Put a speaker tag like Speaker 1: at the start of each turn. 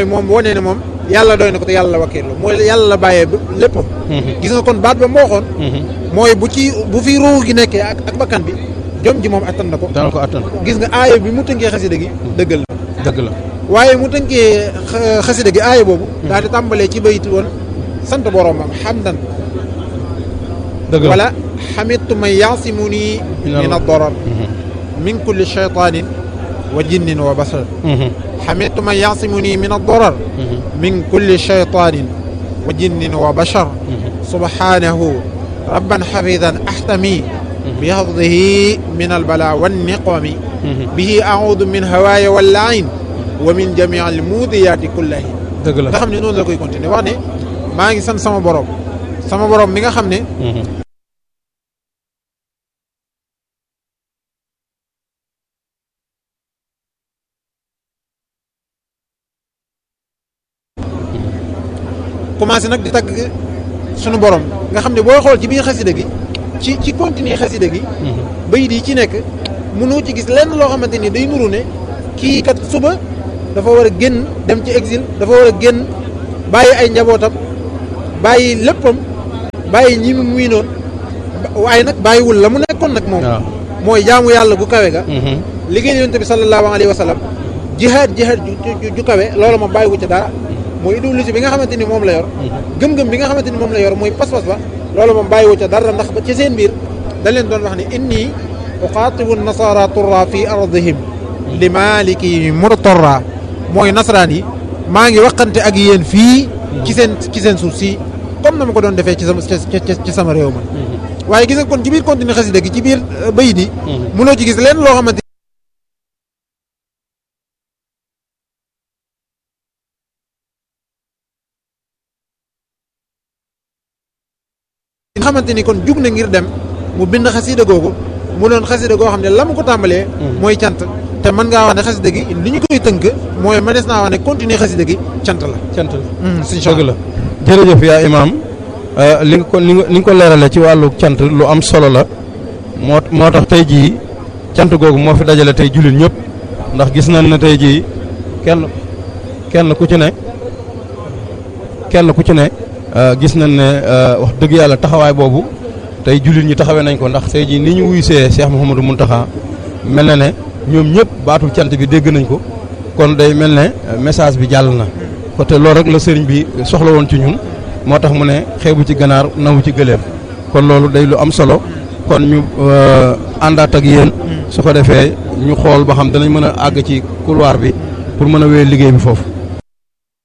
Speaker 1: mooy moom wane ne moom yàlla doy na ko te yàlla la wakkiirlu mooy yàlla la bàyyee léppam gis nga kon baat ba moo waxoon mooy bu ci bu fi ruux gi nekkee ak ak bakkan bi jom ji moom attan na ko
Speaker 2: dana ko attan
Speaker 1: gis nga aaya bi mu tënkee xasida gi dëggal na
Speaker 2: dëgg la
Speaker 1: waaye mu tënkee xasida gi aaya boobu daal di tàmbalee ci bayit woon sant boromam hamdan
Speaker 2: dëgg la
Speaker 1: wala xamitu man yaasimu nii min ad-darar min kulli shaytanin wa jinnin wa basar xamitu man yaasimu nii min ad-darar min kulli shaytanin wa jinnin wa bashar subhanahu rabban xafidan axtami bixafdihi min albala wanniqami bihi audu min hawaaya wallain wa min jamii almuudiyaati kullahi
Speaker 2: dëgg la
Speaker 1: nga xam ne noonu la koy continuer wax ne maa ngi sant sama borom sama borom mi nga xam ne commencé nag di tagg sunu borom nga xam ne booy xool ci biir xasida gi ci ci continuer xasida gi bayit yi ci nekk mënoo ci gis lenn loo xamante ni day nuru ne kii kat suba dafa war a génn dem ci exil dafa war a génn bàyyi ay njabootam bàyyi léppam bàyyi ñi mu muy noonu waaye nag bàyyiwul la mu nekkoon nag moom mooy jaamu yàlla gu kawe ga liggéey yonent bi sallallahu alayhi wa sallam jihaad jihaad ju kawe loolu moom bàyyiwu ci dara mooy idéologie bi nga xamante ni moom la yor gëm-gëm bi nga xamante ni moom la yor mooy pas-pas ba loolu moom bàyyiwu ca dara ndax ba ci seen biir dañ leen doon wax ne inni uqaatibu nasara turra fi ardihim li maliki murtarra mooy nasaraan yi maa ngi waxante ak yéen fii ci seen ci seen suuf si comme na ma ko doon defee ci sama ci sama réew man waaye gis nga kon ci biir continue xasida gi ci biir bayit yi mënoo ci gis leen loo xamante nga xamante ni kon jug na ngir dem mu bind xasida googu mu doon xasida goo xam ne la mu ko tàmbalee mooy cant te mën ngaa wax ne xasida gi li ñu koy tënk mooy mënees naa wax ne continuer xasida gi cant la
Speaker 2: cant la
Speaker 1: suñ
Speaker 2: dëgg la jërëjëf yaa imaam li nga ko li nga ko leerale ci wàllu cant lu am solo la moo moo tax tey jii cant googu moo fi dajale tey jullit ñëpp ndax gis nañ ne tey jii kenn kenn ku ci ne kenn ku ci ne gis nañ ne wax dëgg yàlla taxawaay boobu tey jullit ñi taxawee nañ ko ndax tey jii ni ñu wuysee Cheikh Mouhamadou Mountakha mel na ne ñoom ñëpp baatul cant bi dégg nañ ko kon day mel ne message bi jàll na ko te loolu rek la sëriñ bi soxla woon ci ñun moo tax mu ne xeebu ci ganaar nawu ci gëléem kon loolu day lu am solo kon ñu àndaat ak yéen su ko defee ñu xool ba xam danañ mën a àgg ci couloir bi pour mën a wéy liggéey bi foofu